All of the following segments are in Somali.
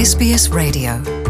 SBS Radio.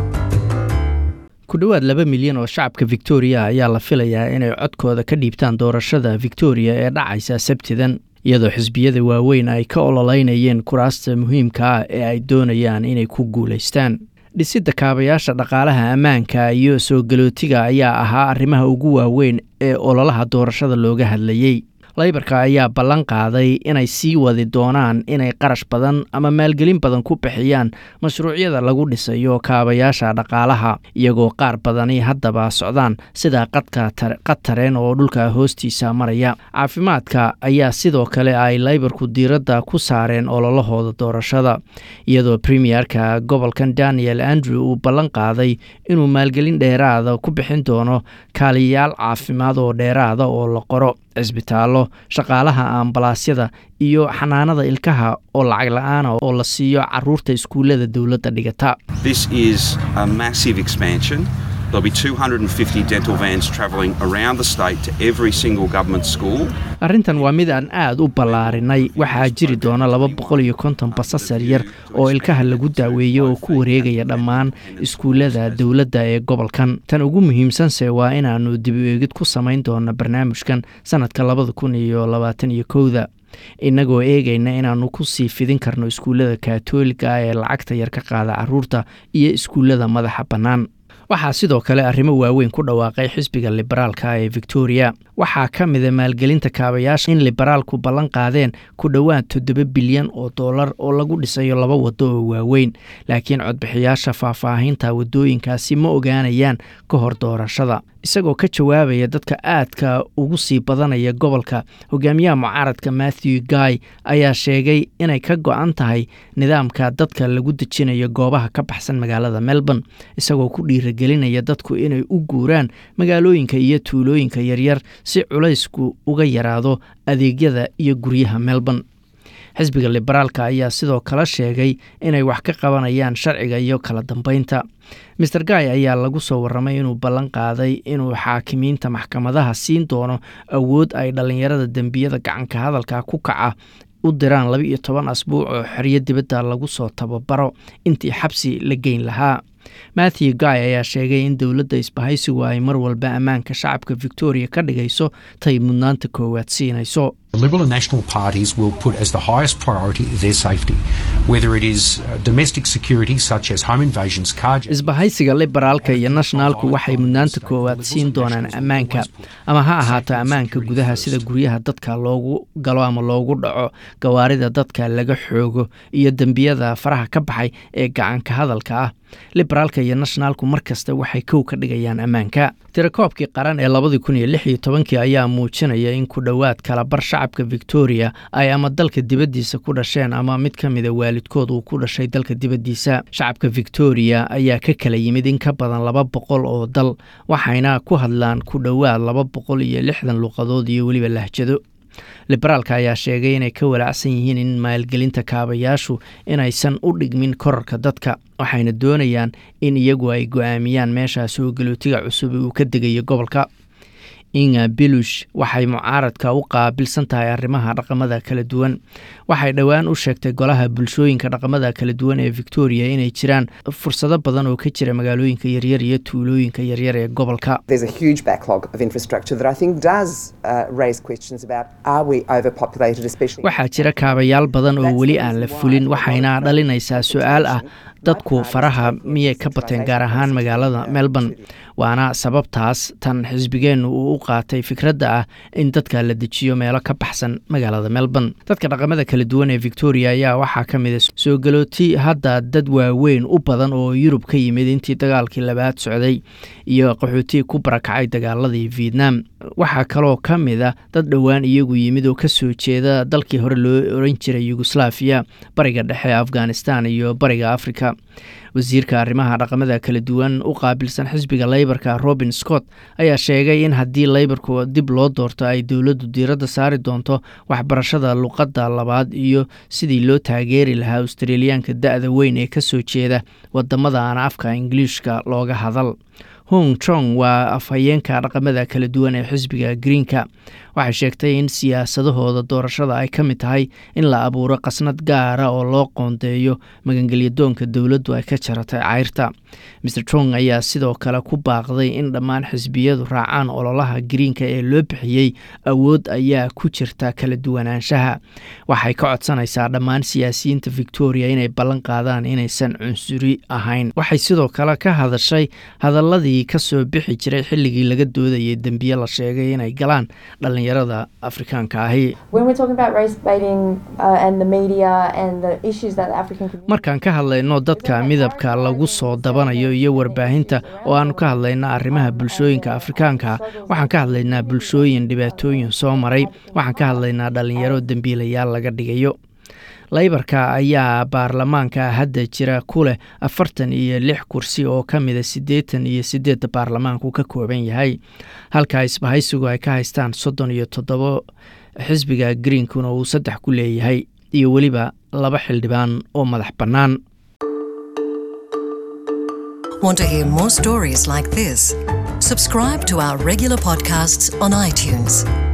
ku dhowaad laba milyan oo shacabka victoria ayaa la filayaa inay codkooda ka dhiibtaan doorashada victoria ee dhacaysa sabtidan iyadoo xisbiyada waaweyn ay ka ololeynayeen kuraasta muhiimka ah ee ay doonayaan inay ku guulaystaan dhisidda kaabayaasha dhaqaalaha ammaanka iyo soo galootiga ayaa ahaa arrimaha ugu waaweyn ee ololaha doorashada looga hadlayey laybarka ayaa ballan qaaday inay sii wadi doonaan inay qarash badan ama maalgelin badan ku bixiyaan mashruucyada lagu dhisayo kaabayaasha dhaqaalaha iyagoo qaar badani haddaba socdaan sida qadka qatareen oo dhulka hoostiisa maraya caafimaadka ayaa sidoo kale ay laybarku diiradda ku saareen ololahooda doorashada iyadoo premierka gobolkan daniel andrew uu ballan qaaday inuu maalgelin dheeraada ku bixin doono kaaliyayaal caafimaad oo dheeraada oo la qoro cisbitaallo shaqaalaha ambalaasyada iyo xanaanada ilkaha oo lacag la-aana oo la siiyo caruurta iskuullada dowladda dhigata This is a massive expansion. There'll be 250 dental vans travelling around the state to every single government school. arrintan waa mid aan aad u ballaarinay waxaa jiri doona laba boqol iyo konton basas yaryar oo ilkaha lagu daaweeyo oo ku wareegaya dhammaan iskuullada dowladda ee gobolkan tan ugu muhiimsanse waa inaannu dib u eegid ku samayn doono barnaamijkan sannadka labada kun iyo labaatan iyo kowda innagoo eegayna inaannu ku sii fidin karno iskuullada kaatoolika ah ee lacagta yar ka qaada caruurta iyo iskuullada madaxa bannaan waxaa sidoo kale arrimo waaweyn ku dhawaaqay xisbiga liberaalka ee victoria waxaa ka mida maalgelinta kaabayaasha in liberaalku ballan qaadeen ku dhowaad toddoba bilyan oo dollar oo lagu dhisayo laba waddo oo waaweyn laakiin codbixiyaasha faahfaahinta waddooyinkaasi ma ogaanayaan ka hor doorashada isagoo ka jawaabaya dadka aadka ugu sii badanaya gobolka hogaamiyaha mucaaradka matthew guy ayaa sheegay inay ka go-an tahay nidaamka dadka lagu dejinayo goobaha ka baxsan magaalada melbourne isagoo ku dhiiragelinaya dadku inay u guuraan magaalooyinka iyo tuulooyinka yaryar si culaysku uga yaraado adeegyada iyo guryaha melbourne xisbiga liberaalka ayaa sidoo kale sheegay inay wax ka qabanayaan sharciga iyo kala dambeynta maer guy ayaa lagu soo warramay inuu ballan qaaday inuu xaakimiinta maxkamadaha siin doono awood ay dhallinyarada dembiyada gacanka hadalka ku kaca u diraan laba iyo toban asbuuc oo xeryo dibadda lagu soo tababaro intii xabsi la geyn lahaa matthew guy ayaa sheegay in dowladda isbahaysigu ay mar walba ammaanka shacabka victoria ka dhigayso tay mudnaanta koowaad siinayso The Liberal and National parties will put as the highest priority their safety, whether it is uh, domestic security such as home invasions, carjacking. isbahaysiga liberaalka iyo nationaalku waxay mudnaanta koowaad siin doonaan ammaanka ama ha ahaato ammaanka gudaha sida guryaha dadka loogu galo ama loogu dhaco gawaarida dadka laga xoogo iyo dembiyada faraha ka baxay ee gacanka hadalka ah liberaalka iyo nationaalku mar kasta waxay kow ka dhigayaan ammaanka tirakoobkii qaran ee labadii kun iyo lix iyo tobankii ayaa muujinaya in ku dhowaad kalabar shacabka victoria ay ama dalka dibaddiisa ku dhasheen ama mid ka mida waalidkood uu ku dhashay dalka dibaddiisa shacabka victoria ayaa ka kala yimid in ka badan laba boqol oo dal waxayna ku hadlaan ku dhowaad laba boqol iyo lixdan luqadood iyo weliba lahjado liberaalka ayaa sheegay inay ka walaacsan yihiin in maalgelinta kaabayaashu inaysan u dhigmin korarka dadka waxayna doonayaan in iyagu ay go-aamiyaan meesha soo galootiga cusub uu ka degayo gobolka inga bilush waxay mucaaradka u qaabilsan tahay arrimaha dhaqamada kala duwan waxay dhowaan u sheegtay golaha bulshooyinka dhaqamada kala duwan ee victoria inay jiraan fursado badan oo ka jira magaalooyinka yaryar iyo tuulooyinka yaryar ee gobolka There's a huge backlog of infrastructure that I think does uh, raise questions about are we overpopulated, especially. waxaa jira kaabayaal badan oo weli aan la fulin waxayna dhalinaysaa su-aal ah dadku faraha miyay ka bateen gaar ahaan magaalada melbourne waana sababtaas tan xisbigeennu uu u qaatay fikradda ah in dadka la dejiyo meelo ka baxsan magaalada melbourne dadka dhaqamada kala duwan ee victoria ayaa waxaa ka mid a soo galooti hadda dad waaweyn u badan oo yurub ka yimid intii dagaalkii labaad socday iyo qaxootii ku barakacay dagaaladii vietnam waxaa kaloo ka mid a dad dhowaan iyagu yimid oo ka soo jeeda dalkii hore loo oran jiray yugoslafiya bariga dhexe afghanistan iyo bariga africa wasiirka arrimaha dhaqamada kala duwan u qaabilsan xisbiga leybarka robin scott ayaa sheegay in haddii leybarku dib loo doorto ay dowladdu diiradda saari doonto waxbarashada luqadda labaad iyo sidii loo taageeri lahaa australiyaanka da-da weyn ee ka soo jeeda wadamada aan afka ingiliishka looga hadal hong chong waa afhayeenka dhaqamada kala duwan ee xisbiga greenka waxay sheegtay in siyaasadahooda doorashada ay ka mid tahay in la abuuro qasnad gaara oo loo qoondeeyo magangelyadoonka dowladdu ay ka jaratay cayrta mer trong ayaa sidoo kale ku baaqday in dhammaan xisbiyadu raacaan ololaha greenka ee loo bixiyey awood ayaa ku jirta kala duwanaanshaha waxay ka codsanaysaa dhammaan siyaasiyiinta victoria inay ballan qaadaan inaysan cunsuri ahayn waxay sidoo kale ka hadashay hadaladii kasoo bixi jiray xilligii laga doodayay dembiye la sheegay inay galaan dhalinyarada afrikaanka ahi markaan ka hadlayno dadka midabka lagu soo dabanayo iyo warbaahinta oo aanu ka hadlayna arrimaha bulshooyinka afrikaanka waxaan ka hadlaynaa bulshooyin dhibaatooyin soo maray waxaan ka hadlaynaa dhalinyaro dembiilayaal laga dhigayo laybarka ayaa baarlamaanka hadda jira ku leh afartan iyo lix kursi oo ka mida siddeetan iyo siddeedda baarlamaanku ka kooban yahay halka isbahaysigu ay ka haystaan soddon iyo toddobo xisbiga greenkuna uu saddex ku leeyahay iyo weliba laba xildhibaan oo madax bannaan Want to hear more stories like this? Subscribe to our regular podcasts on iTunes.